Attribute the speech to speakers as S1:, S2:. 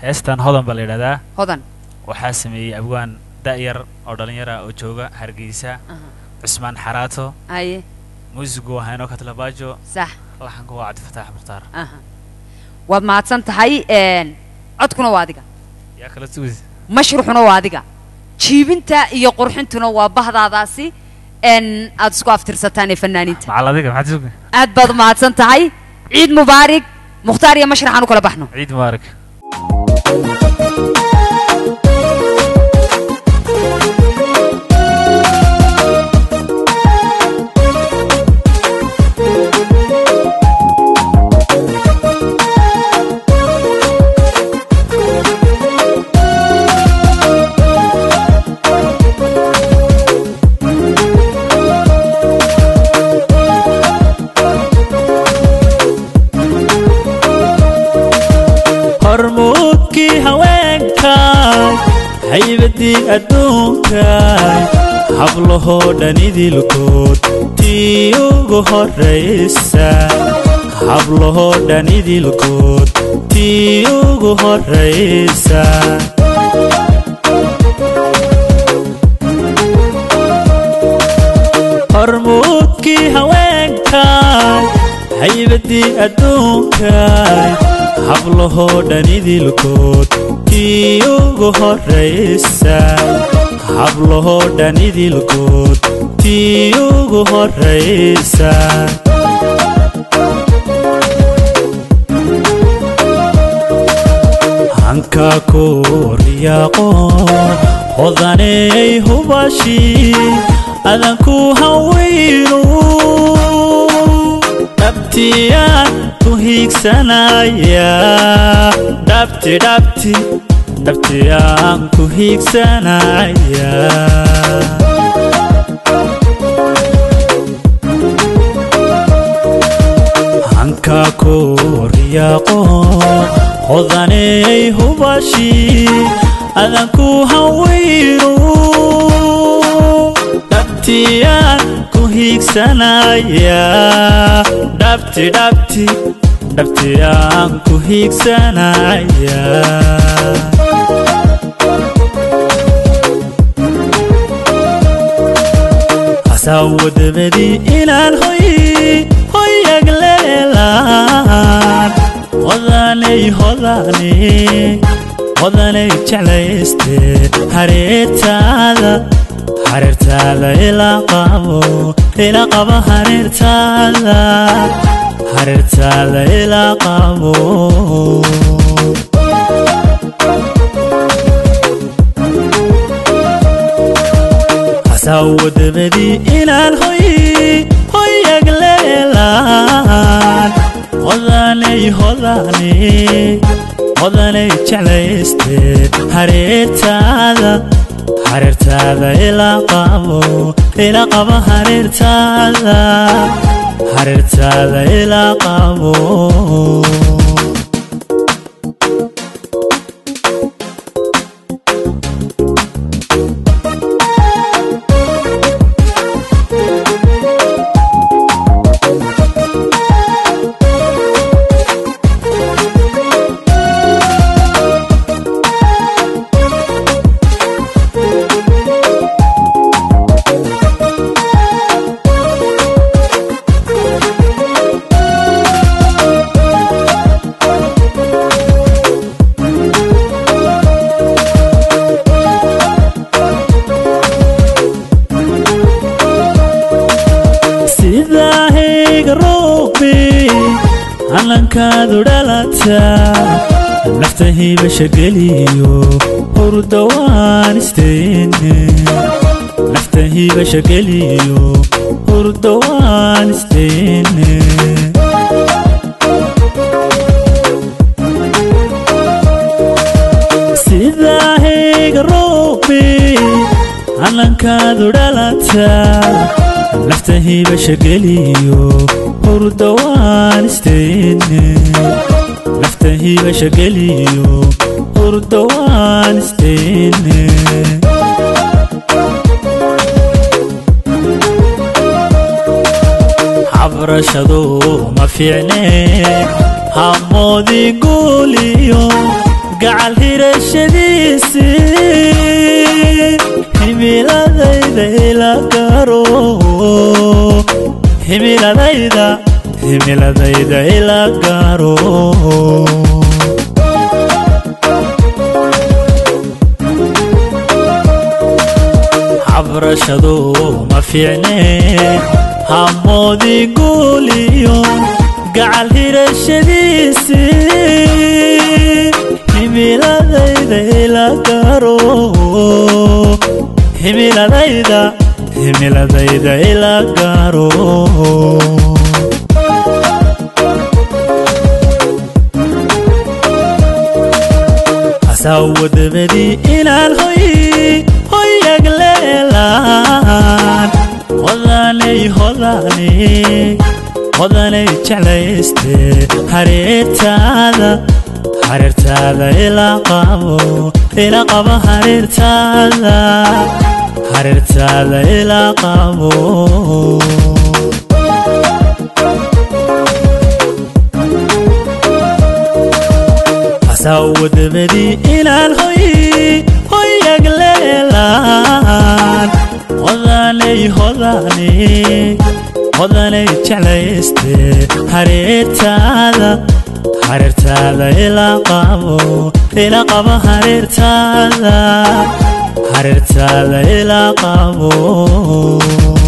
S1: heestan hodan baa la yidhahdaa
S2: hodan
S1: waxaa sameeyey abwaan da'yar oo dhallinyara oo jooga hargeysa
S2: Aha.
S1: cusmaan xaraato
S2: haye
S1: muusigu waa hayno katlabaajo
S2: sax
S1: laxanku waa cabdifataax mukhtaar
S2: aha waad mahadsan tahay een, codkuna waa adiga
S1: yaa kala tuudi
S2: mashruxuna waa adiga jiibinta iyo qurxintuna waa bahdaadaasi n aad isku aftirsataan ee fanaaniinta
S1: macal adiga maxaad sugi
S2: aad baad u mahadsan tahay ciid mubaarig mukhtaar iyo mashraxaan u kala baxno
S1: ciid mubaarak
S3: hormuudkii haweenkay haybadii adduunkay hablahoo dhan idilkood tii ugu horraysa hablahoo dhan idilkood tii ugu horraysa hormuudkii haweenkay haybadii adduunkay hablahoo dhan idilkood tii ugu horraysa hablahoo dhan idilkood tii ugu horraysa hanka ku riyaaqo hodaney hubashi adanku hawaynu dhabtiyaan ku hiigsanaya dhabti dhabti dhabtiyaan ku hiigsanaya hanka ku riyaaqo hodaney hubashi adanku hawaynu dhabtiyaan ku hiigsanaya dhabti dhabti dhabtiyaan ku hiigsanaya hasawadabadii inaan hoy hoyag leelaan hodanay hodanay hodanay jeclayste hareertaada hareertaada ilaa qabo ilaa qabo hareertaada hareertaada ilaa qabo hasawadabadii inaan hoy hoyag leelaan hodanay hodanay hodanay jeclayste hareertaada hareertaada ilaa qabo ilaa qabo hareertaada hareertaada ilaa qabo sidaa heega roobi calankaadu dhalataa nafta hiibasha geliyo hurda waan isteene nafta hiibasha geliyo hurda waan isteene sidaa heega roobi calankaadu dhalataa nafta hiibasha geliyo hurda waan isteene nafta hiibasha geliyo hurda waan isteene xabrashadu ma fiicne hamoodii guuliyo gacal hirashadiisii himiladayda ila garo himiladayda himiladayda ila garo habrashadu ma fiicne hamoodii guuliyo gacal hirashadiisii himiladayda ila garo himiladayda himiladayda ila garo asawadabadii inaan hoy hoyag leelaan hodanay hodanay hodanay jeclayste hareertaada hareertaada ila qabo ila qabo hareertaada hareertaada ila qabo asawadabadii inaan hoy hoyag leelaan hodanay hodanay hodanay jeclayste hareertaada hareertaada ila qabo ila qabo hareertaada hareertaada ila qabo